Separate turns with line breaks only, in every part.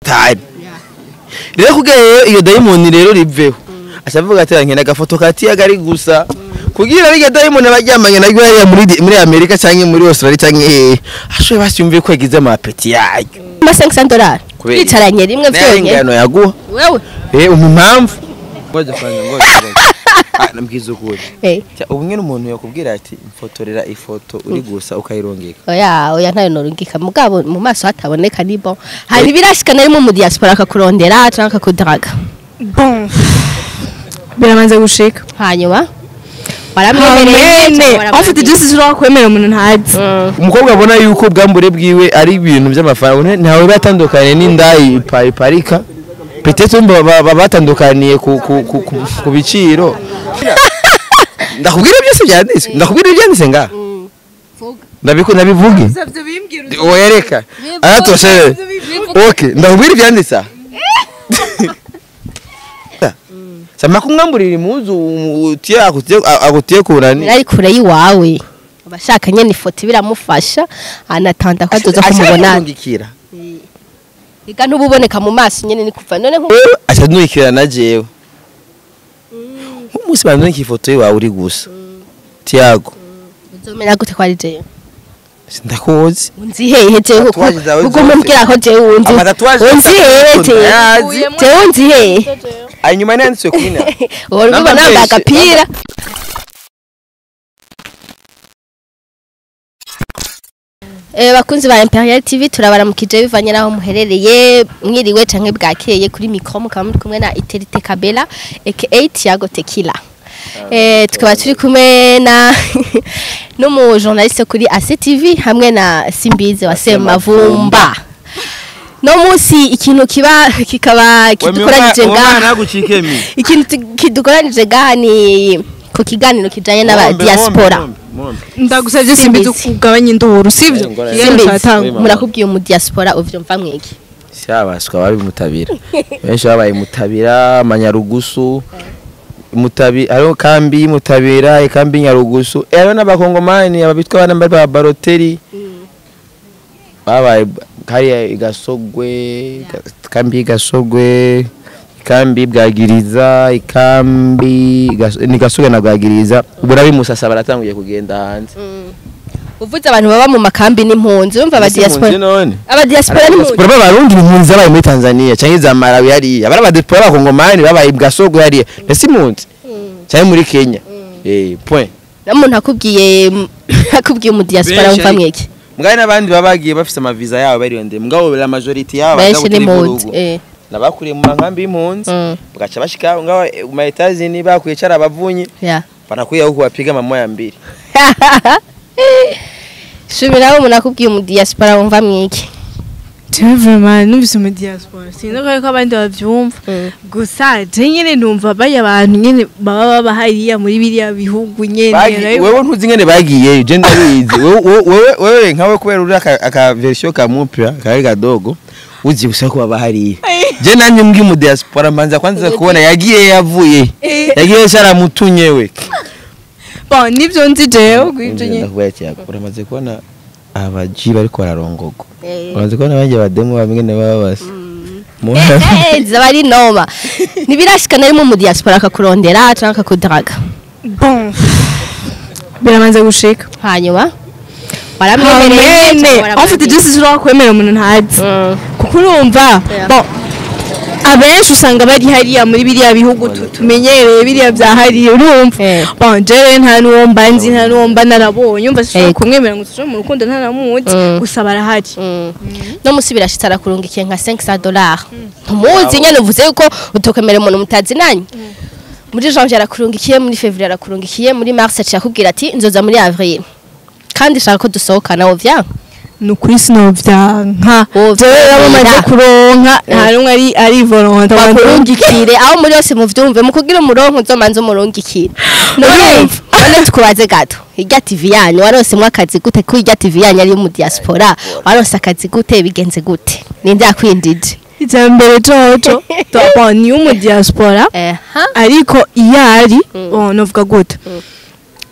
hatari rero kugira rero iyo dayimoni rero riveho acavuga ati nkena agafoto ka tiyaga ari gusa kugira iryo dayimoni abaryamanye naryo hariya muri muri amerika cyangwa muri australia cyangwa hehe ashoboye basi yumve ko yagize amapeti yayo
ama 500 dolari
Kubera iki?
bicaranye rimwe
nayo
byonyine
ingano yaguha
wewe
eh umpa impamvu ngoja kwanza ngoja ngoja ah nambwiza ukuri
eh
Cya, ubu nyine umuntu yakubwira ati mfotorera ifoto uri gusa ukayirongeka
oya oya ntayo norungika mugabo mu maso hataboneka ni bon hari birashikana rimwe mu diaspora akakurondera canke akakudraga
bon biramanze gushika
hanyuma
amene afite byose ushobora kwemera umuntu ntazi
umukobwa abona yuko ubwambure bwiwe ari ibintu by'amafaranga ntawe batandukanye n'indayi ipa- iparika petete umva ba- ba- batandukaniye ku ku- ku- ku- ku biciro ndakubwira byose byanditse ndakubwira ibyanditse ngaha ndabiku ndabivuge wereka aratoshe okay ndakubwira ibyanditse aha sama kumwamburira impuzu utiye akutiye akutiye kunani
ari kure y'iwawe abashaka nyene ifoto biramufasha anatanda ko azoza kumubona
kumubona
iga ntububoneka mu maso nyene ni kuva none nku
aca nurikira na jewe umunsi bandoneka ifoto yiwawe uri gusa tiago
uzomera gute ko ari jewe
ndakuzi
unzi hehe jewe kuko
Tatuwaje zawe
ubwo
zose.
mumbwira ko jewe unzi
Amatatuwaje
unzi
zose
hehe
ndakunda,
jewe
yazi.
jewe unzi hehe
hanyuma nanditswe kuri na
uhora ubibona
Namba
nambaye
menshi.
agapira Eh, bakunzi ba Imperial TV turabaramukije bivanye naho muherereye mwiriwe canke bwakeye kuri micro mukaba muri kumwe na Iterite Kabela aka Tiago Tequila eh tukaba turi kumwe na n'umu journaliste kuri ACTV hamwe na Simbize wa Semavumba no musi ikintu kiba kikaba kidukoranije ngaha
nagucikemi
ikintu tu- kidukoranije ngaha ni ku kiganiro kijanye n'aba diaspora
ndagusabye simbizi
Simbizi.
kugabanya induru sivyo
Eh, ngora-
Ikiganiro
Simbizi
kiratangwa.
murakubwiye mu diaspora uvyumva mwiki
syabaswa babi mutabira benshi babaye mutabira amanyarugusu mutabi hariho kambi mutabira ikambi nyarugusu eh, hariho n'abakongomani ababitwa abana bari ba baroteri babaye hariya igasogwe Ga- ikambi y'igasogwe ikambi bwagiriza ikambi Gas- ni gasogwe na bwagiriza ubu nabi musasa baratanguye kugenda hanze
uvuze abantu baba mu makambi n'impunzi urumva aba
Ese impunzi
diaspora
none
aba diaspora n'impunzi
diaspora b'abarundi impunzi zabaye muri Tanzania cyangwa za Malawi hariya abari abadiaspora b'abakongomani babaye bwasogwe hariya mbese impunzi cyangwa muri Kenya eh point
n'umuntu akubwiye akubwiye mu diaspora
Benshi
wumva
ari-
mwiki
mugabo n'abandi baba bagiye bafite amaviza yabo bariyonde mugabo la majority yabo
benshi
bagabo turi
n'impunzi
mu
eh
nabakuriye mu mankambi y'impunzi
Mm.
bagaca bashika ngaho eh, mu Etazini bakuye cara abavunyi
yeah
banakuye huko bapiga mamoya mbili
shubiraho umuntu akubwiye mu diaspora wumva mwiki
Jewe vraiment numvise mu diaspora sinzi ko ko abandi bavyumva gusa je nyene numva baya abantu nyene baba baba hariya muri biriya bihugu nyene
Bagi-
nayo-
wewe ntuzi ngene bagiyeyo je ndabizi Wewe- wewe wewe- wewe nkawe kubera uri aka, aka version ka mupya kari kadogo uzi gusa ko baba hariya je nanje mbwi mu diaspora mbanza kwanza kubona yagiye yavuye yagiye sharamutunye we
bon nivyo nzi jewe gwivyo nyene
ndakubwira cyako uramaze kubona abaji bariko bararongogwa
Eh.
uramaze kubona abanje bademu bamwe baba basa Mu-
eh zaba ari noma ntibirashikana rimwe mu diaspora akakurondera canke akakudraga
bon biramanze gushika
hanyuma
amene
waramwemereye
afite byose ushobora kwemera umuntu ntazi kuko urumva
Yeah.
bon abenshi usanga bari hariya muri biriya bihugu tu- tumenyereye biriya bya hariya urumva
Eh.
bon jewe nta n'uwo mba nzi nta n'uwo mba narabonye umva sinshobora
Eh.
kumwemera ngo tuje mu rukundo ntanamuzi
Mm.
gusa barahari
no musi birashitse arakurungikiye nka 500 dollars ntumuzi nyene uvuze yuko utokemerera umuntu mutazi nanyu muri janvier arakurungikiye muri février arakurungikiye muri mars aciye akubwira ati nzoza muri avril kandi shaka ko dusohokana wo vya
ni ukuri sinovyanka
Wovyemera.
jewe yabamaze kuronka nta n'umwe ari ari volonta
bakurungikire aho muri yose muvyumve mu kugira umurongo uzomanza umurungikire none none tukubaze gato irya tv yanyu waronsemwo akazi gute ko irya tv yanyu ari mu diaspora waronse akazi gute bigenze gute ninde yakwindije
ijambere jojo bon ni umu diaspora
eha
ariko iyo ari bon novuga gute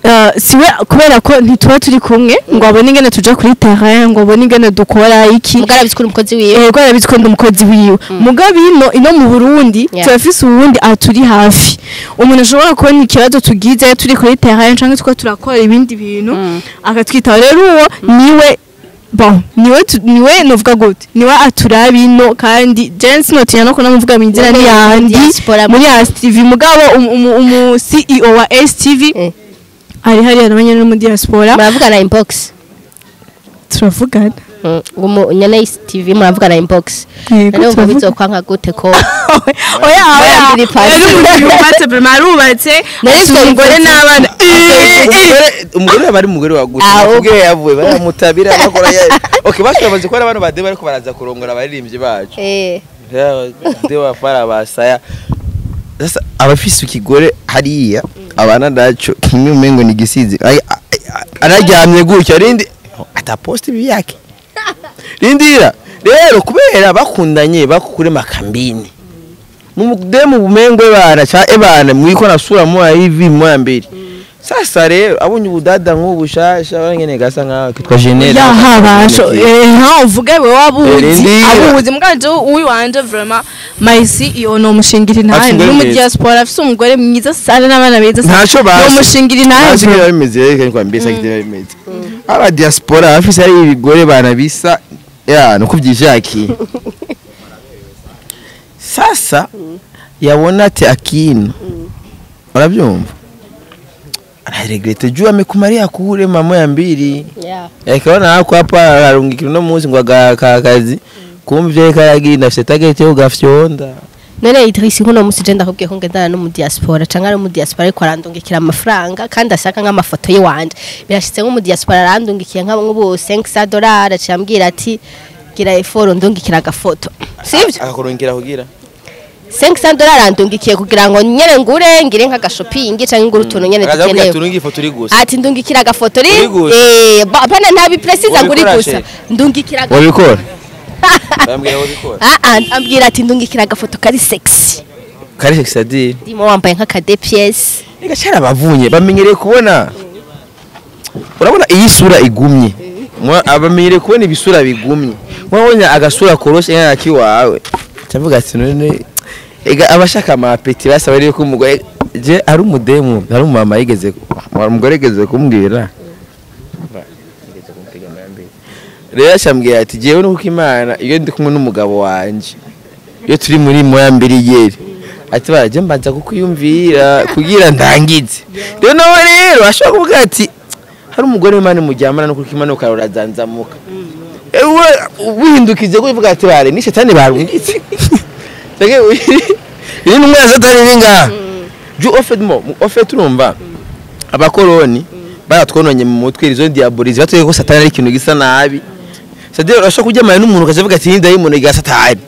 eh, siwe kubera ko ntituba turi kumwe ngo abone ingene tuja kuri terrain ngo abone ingene dukora iki
mugara bizikura umukozi wiwe
yego arabizi ko ndi umukozi wiwe mugabe ino ino mu Burundi
Yeah.
turafise uwundi aturi hafi umuntu ashobora kubona ikibazo tugize turi kuri terrain canke tuko turakora ibindi bintu akatwitaho rero uwo niwe bon niwe tu- niwe novuga gute niwe aturaba ino kandi je sinotinya no kuna muvuga minzira
Niwe
ni yandi
diaspora
muri STV mugabo umu- umu umu CEO wa STV
Eh.
ari hariya nabanye no mu diaspora
muravugana inbox
turavugana
Mm, umu nyene y'isi tv muravugana inbox
Yego,
none umva
turavuga.
bizokwanka gute ko
oya oya
Mwambiri pasi.
yari umuntu yubatse prima arubatse
Nari
afite umugore
twabivuze.
n'abana
Umugore- umugore yaba ari umugore waguze
Aho.
nakubwiye yavuye baramutabira bakora ya okay bashoboze ko ari abantu bade bariko baraza kurongora abaririmbyi bacu
eh
de wafara basaya sasa abafise ikigore hariya abana naco kimwe umengo ni gisizi Ay- ay- araryamye gutya rindi ataposti ibi yake rindira rero kubera bakundanye bakukure makambini mumudemu bumengwe bana cha ebana mwiko nasura moya hivi moya mbili sasa rero abonye ubudada nk'ubu shasha barangene gasa nkaho kitwa Genera
yahabasho nta uvuge we wabuzi
Rindira.
abuzi muganje uyu wanje vraiment my CEO no mushingiri
Afise
nahe
umugore
no mu
mwiza.
diaspora afise umugore mwiza sana n'abana beza sana
Ntaco basi.
no mushingiri nahe
Ntazi niba bimeze reka ni kwambia sakiti niba bimeze aba diaspora bafise ari ibigore bana bisa ya nuko byishakiye sasa yabona ati akino urabyumva anaregrete juu amekumalia kule mamo ya mbili
yeah
yakabona hako hapa arungikira no munsi ngo agaka kazi kumvye karaginda afise target yo gafyonda
none Idris nkuno musi je ndakubwiye ko ngendana no mu diaspora canke ari mu diaspora ariko arandungikira amafaranga kandi ashaka nk'amafoto yiwanje birashitse nko mu diaspora arandungikiye nk'ubu 500 dollars acambwira ati gira effort ndungikira agafoto sivyo
akakurungikira kugira
500 dollars arandungikiye kugira ngo nyene ngure ngire nk'agashopping canke ngure utuntu nyene
akaza kugira
dukenewe
turungi ifoto uri gusa
ati ndungikira agafoto ri
Uri gusa?
eh ba- bana ntabi precise nguri
Wabikora
gusa
she?
ndungikira aga-
wabikora bambwira wabikora
ah ah ambwira ati ndungikira agafoto kari sexy
kari sexadire
ndimo wambaye nk'akade pièce
Ega cyara bavunye bamenyereye kubona urabona iyi sura igumye Mwa- abamenyereye kubona ibisura bigumye mwabonye agasura koroshe nka kiwawe cyavuga ati none ega abashaka amapeti basaba rero ko umugore je ari umudemu ari umumama yigeze umugore yigeze kumbwira rero ashambwira ati jewe nuko imana iyo ndi kumwe n'umugabo wanje iyo turi muri moya mbiri yeri ati baraje mbanza kukwiyumvira kugira ndangize rero nawe rero ashobora kuvuga ati hari umugore w'imana mujyamana no kuko imana ukarora zanzamuka ewe wihindukije kuvuga ati bare ni shetani barungitse Sege iyi ni umwana satani iri ngaha ju ofet mo ofet urumva abakoroni baratwononye mu mutwe izo diabolize batuye ko satani ari ikintu gisa nabi sadero urashobora kuryamana n'umuntu ukavuga ati ni dayimoni ga satani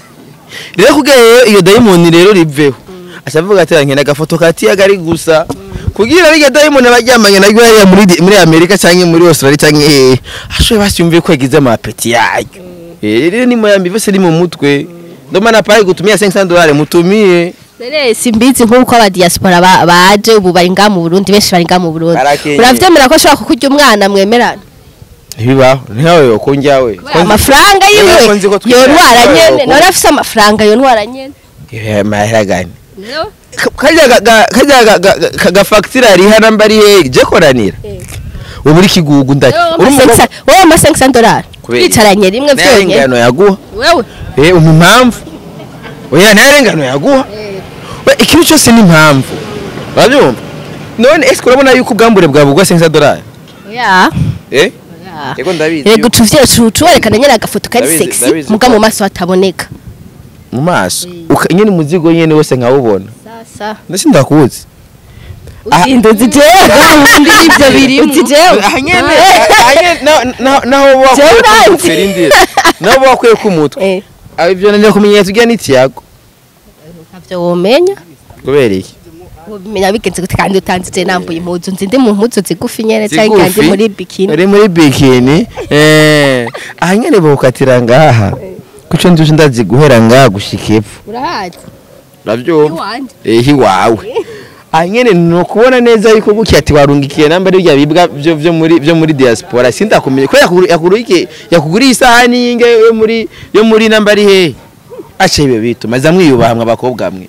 rero kugira rero iyo dayimoni rero riveho acavuga ati nkena agafoto ka tiyaga ari gusa kugira rya dayimoni abaryamanye naryo hariya muri di- muri amerika cyangwa muri australia cyangwa hehe ashoboye basyumviye ko yagize amapeti yayo Eh, rero ni moyambi bose ni mu mutwe ndomana pari gutumia 500 dollars mutumie
Nere simbizi nk'uko aba diaspora ba- baje ubu bari nga mu Burundi benshi bari nga mu Burundi
Barakenyeye.
uravyemera ko ashobora kukurya umwana mwemerana
ntibibaho ntawe yo kunjyawe
amafaranga yiwe
Ko nzi ko twigana
yontwara
nawe
nyene
uko-
none afise amafaranga yontwara nyene
mahera gani
No?
kajya ga- ga- kajya ga- ga- ga- ga facture ari hana mbari he je koranira ubu uri kigugu ndaki
Wowe ama 500 wowe ama 500 dollars
Kubera iki?
twicaranye rimwe vyonyene
ngano yaguha
wewe
eh umpa impamvu oya nta ngano yaguha we ikintu cyose ni impamvu urabyumva none ese urabona yuko ubwambure bwawe bugwa 500 dollars
ya
eh
ya
yego ndabizi
yego
yuko-
tuvye tuwerekana nyene agafoto kari
Ndabizi,
sexy
ndabizi
muga
ko-
mu maso hataboneka
mu maso uka- nyine umuzigo nyine wose nkawubona
sasa
ndetse ndakuzi Ah.
uzinduzi jewe wundi ivyo birimo uti jewe
aha nyene aha nyene na- na- naho
Jewe
wakwiye
uranzi.
kumutwe rindira naho wakwiye kumutwe
eh
aba ivyo nanje kumenya tujya n'itiyago
ntavyo womenya
kubera iki
ubimenya bigenze gute kandi utanzije nambuye impuzu nzi ndi mu mpuzu zigufi nyene cyangwa kandi
Zigufi?
muri bikini
uri muri bikini eh aha nyene bawukatira ngaha kuco nduje ndazi guhera ngaha gushika epfo
urahazi
uravyumva
iwanje
eh iwawe aha nyene ni ukubona neza yuko gutya ati warungikiye namba ari bya bibwa byo byo muri byo muri diaspora sindakumenye ko yakuguru- yakuguriye yakuguriye isahani y'inge yo muri yo muri namba ari hehe ace ibe bituma za mwiyubaha mwe abakobwa mwe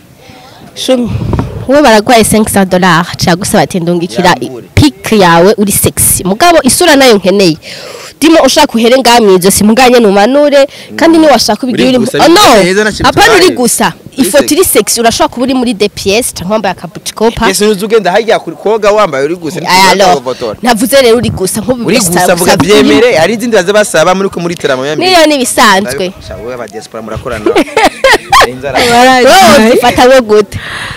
shumi wowe baragwaye 500 dollars cyagusaba ati ndungikira
Yambure.
pic yawe uri sexy mugabo isura nayo nkeneye dimo ushaka uhere ngaha ijosi muganye numanure kandi ni washaka ubigira
Uri
uri
gusa,
oh no
bimeze neza, nta kintu
apana uri
tubaye.
gusa
Uri
ifoto
sexy.
iri sexy urashobora kuba uri muri DPS cyangwa wambaye akabutikopa
Yesu nuzi ugenda hajya kuri koga wambaye uri gusa
alo navuze rero uri gusa nk'ubu
uri
bisa-
gusa vuga
gusa
byemere hari izindi baza basaba muri ko muri teramo ya
niyo ni bisanzwe
wowe aba diaspora murakorana inzara
wowe ufata we gute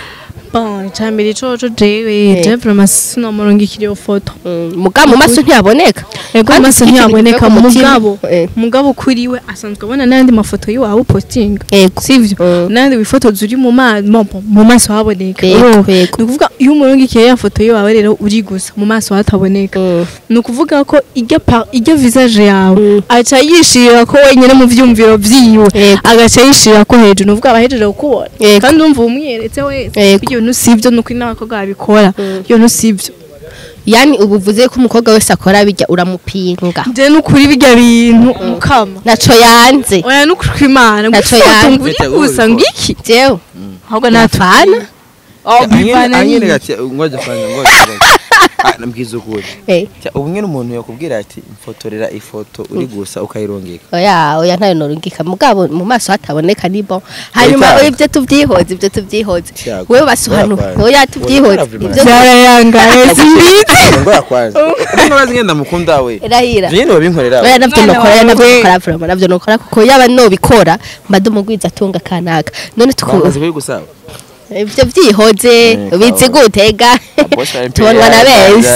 bon icambere coco jewe je vraiment sinomurungikira iyo foto
Mm, mugabo mu maso ntiyaboneka
ego
Kandi
amaso
ufite ikintu
ntiyaboneka
kivuye ku mutima.
mugabo
Eh.
mugabo kuri we asanzwe abona n'andi mafoto y'iwawe upostinga
Yego.
sivyo
Mm.
n'andi wifotoza uri mu maso mu maso haboneka
Yego,
Urumva?
yego.
ni ukuvuga iyo umurungikiye ya foto y'iwawe rero uri gusa mu maso hataboneka
Mm.
ni ukuvuga ko iryo pa- iryo visage yawe
Mm.
aca yishirira ko wenyine mu vyumviro vyiwe
Yego.
agaca yishirira ko hejuru ni ukuvuga abahejeje kukubona
Yego.
kandi umva umwiyeretse wese
Yego.
ibyo bintu sivyo ni ukuri n'abakobwa babikora ibyo bintu sivyo
yani ubu uvuze ko umukobwa wese akora bijya uramupinga
je n'ukuri birya bintu mukama
naco yanze
oya n'ukuri kw'imana
Naco
gufoto
yanze.
ngo uri
Bete
gusa
wowe
ngiki
jewe
ahubwo
Nafana?
natwana oh bivana
anyene
ni
gati ngoja fanya ngoja ah nambwiza ukuri
Eh,
Cya, ubu nyine umuntu yakubwira ati mfotorera ifoto uri gusa ukayirongeka
oya oya ntayo norungika mugabo mu maso hataboneka ni bon hanyuma
Itazi.
ibyo tuvyihoze ibyo tuvyihoze
Tiago,
wewe basuhanu
oya kwanza.
oya tuvyihoze
Oya,
ibyo
byarayangaye simbizi
ngo yakwanza ngo bazi ngenda mukunda we
rahira
nyine babinkorera
oya navyo
Mwana
nokora
wawe.
navyo nokora vraiment navyo nokora kuko yaba nobikora mba ndumugwiza atunga kanaka none tuku
bamaze kubigusaba
ibyo vyihoze
Mm,
ubizi
kawa.
gutega tubonwa na benshi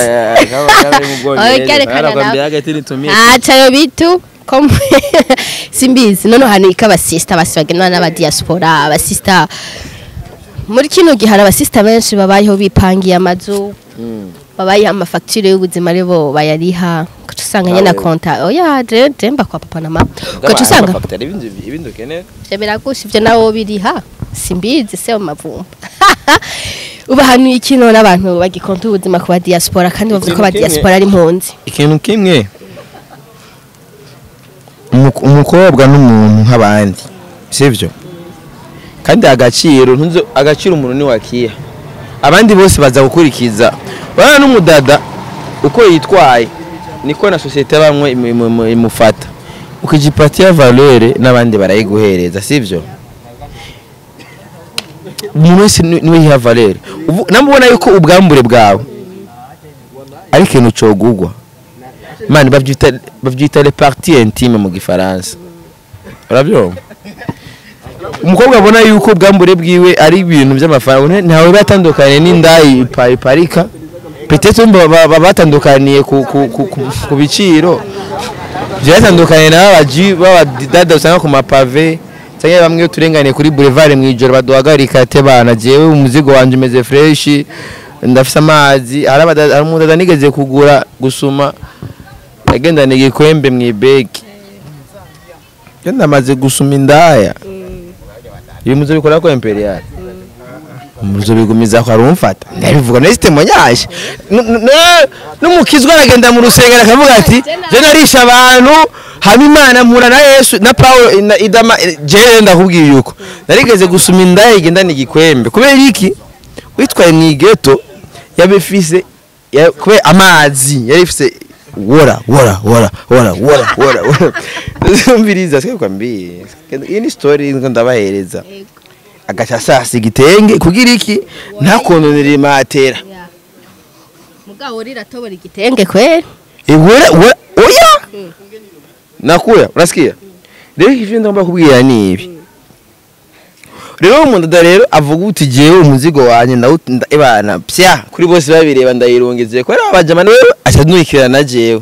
Oya, kerekana nawe. acayo bitu kom- simbizi none hano iko abasista basi bagenwa n'abadiaspora abasista muri kino gihe hari abasista benshi babayeho bipangiye amazu babayeho amafagitire y'ubuzima aribo bayariha ugaca usanga nyine na
Nawe.
konta oya je je mba kwa papa na mama ugaca usanga
ibindi ukeneye
ivyo biragusha ivyo nawo biriha simbizi se mu mavumba uba hano ikino n'abantu bagikonta ubuzima ku badiaspora kandi bavuze ko
Ikintu kimwe-
abadiaspora ari impunzi
ikintu kimwe umu- umukobwa n'umuntu nk'abandi sivyo kandi agaciro ntuzo agaciro umuntu ni wakiha abandi bose baza gukurikiza bana n'umudada uko yitwaye niko na sosiyete bamwe imu- imu- imu- imufata ukijipatiya valeur n'abandi barayiguhereza sivyo umuntu wese ni- niwe yiha valeur Uvu- namubona yuko ubwambure bwawe ari ikintu cogugwa mani bavyita bavyita les parties intimes mu gifaransa urabyumva umukobwa abona yuko ubwambure bwiwe ari ibintu by'amafaranga ntawe batandukanye n'indayi ipa- iparika petete baba batandukaniye ku, ku, ku, ku, ku biciro byatandukanye na babaji babadada usanga ku mapave cyangwa bamwe iyo turenganiye kuri boulevard mu ijoro baduhagarika ate bana jewe umuzigo wanje umeze fresh ndafise amazi hari abada- hari umudada nigeze kugura gusuma yagendana igikwembe mu ibegi yo ndamaze gusuma indaya ibi muzo bikora ko imperial muzo bigumiza ko arumfata ndabivuga na system nyaje n'umukizwa aragenda mu rusengero akavuga ati je narisha abantu hama imana mpura na yesu na paulo na idama je ndakubwiye yuko narigeze gusuma indaya igendana igikwembe kubera iki witwaye mu igeto yabifise ya- kubera amazi yari ifise wora wora wora wora wora wora wora umviriza sike kwambie iyi ni story ngo ndabahereza agaca asasa igitenge kugira iki ntakononera imatera
mugabo urira tobora igitenge kweli
Iwera wera oya nakuya urasikia rero ivyo ndagomba kubwira ni ibi rero umudada rero avuga uti jewe umuzigo wanje ndawut- nda- ebana pya kuri bose babireba ndayirungeze ko rero abajamani wewe aca nurikira na jewe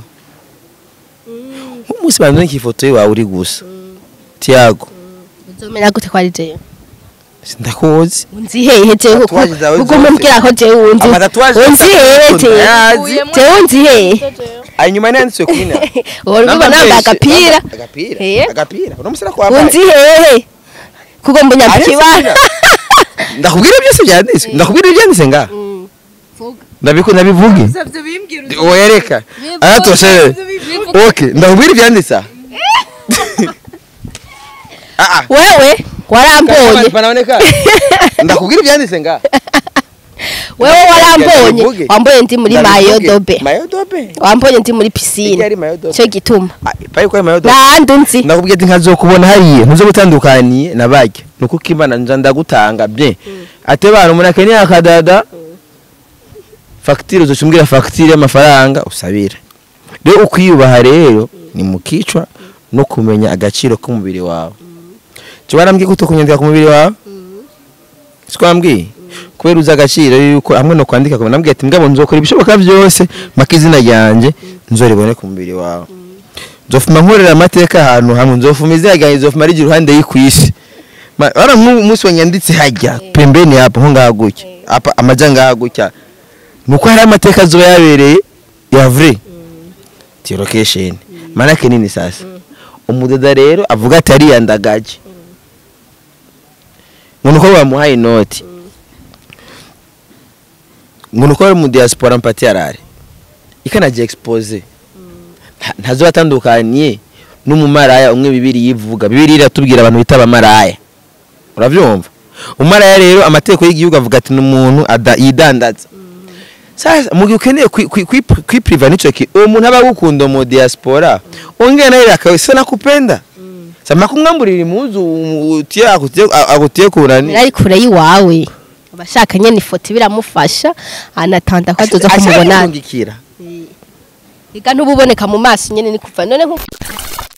umunsi bandurika ifoto yiwawe uri gusa tiago
uzomera gute ko ari jewe
ndakuzi
unzi hehe jewe kuko
Tatuwaje zawe
kuko
zose.
mumbwira ko jewe unzi
Amatatuwaje
unzi
zose
hehe jewe
ndayazi.
jewe unzi hehe
hanyuma nanditswe kwina
uhora ubibona nambaye agapira
agapira
Eh?
agapira uno musira kwambaye
unzi hehe kuko mbunyapibara
ndakubwira byose byanditse ndakubwira ibyanditse nga ndabiku nabivuge wereka aha turashe okay ndakubwira ibyanditse aha ah ah
wewe warambonye
panaoneka ndakubwira ibyanditse nga
wewe warambonye
Ndabivuge.
wambonye ndi muri mayodobe
mayodobe
wambonye ndi muri
Iyo
pisine
ari mayodobe
cyo gituma
payi kwa mayodobe
nahandi nzi
ndakubwiye ati nkazokubona hariya ntuzo gutandukaniye na barya nuko ukimana nja ndagutanga bye ate bantu umuntu akeneye akadada fagitire uzocumbwira fagitire y'amafaranga usabira rero ukwiyubaha rero ni mu kicwa no kumenya agaciro k'umubiri wawe cyo barambwiye ko utokunyandika ku mubiri wawe siko wambwiye kubera uzi agaciro yuko hamwe no kwandika ko nambwiye ati mbwa nzokora ibishoboka byose mpaka izina ryanjye nzoribone ku mubiri wawe nzofuma nkorera amateka ahantu hamwe nzofuma izina ryanjye nzofuma rigira uruhande y'ikuisi Ma- wara nk'ubu umunsi wanyanditse hajya pembeni hapo nko ngaha gutya apa amaja ngaha gutya nuko hari amateka azoba yabereye ya vrai ti location manake nini sasa umudoda rero avuga ati ariyandagaje ngo nuko bamuhaye inoti ngo nuko bari mu diaspora mpati arare ikanaje expose Nta- ntazo atandukaniye n'umumaraya umwe bibiri yivuga bibiri iratubwira abantu bita abamaraya uravyumva umaraya rero amategeko y'igihugu avuga ati n'umuntu ada- yidandaza sasa mu gihe ukeneye kwi- kwi- kwi- kwipriva nico ki uwo muntu aba agukunda mu diaspora ongera nawe akawe se nakupenda sama kumwamburira impuzu utie akutie akutie kunani
ari kure y'iwawe abashaka nyene ifoto biramufasha anatanda ko azoza kumubona
kumubonana
ega ntububoneka mu maso nyene ni kuva none nko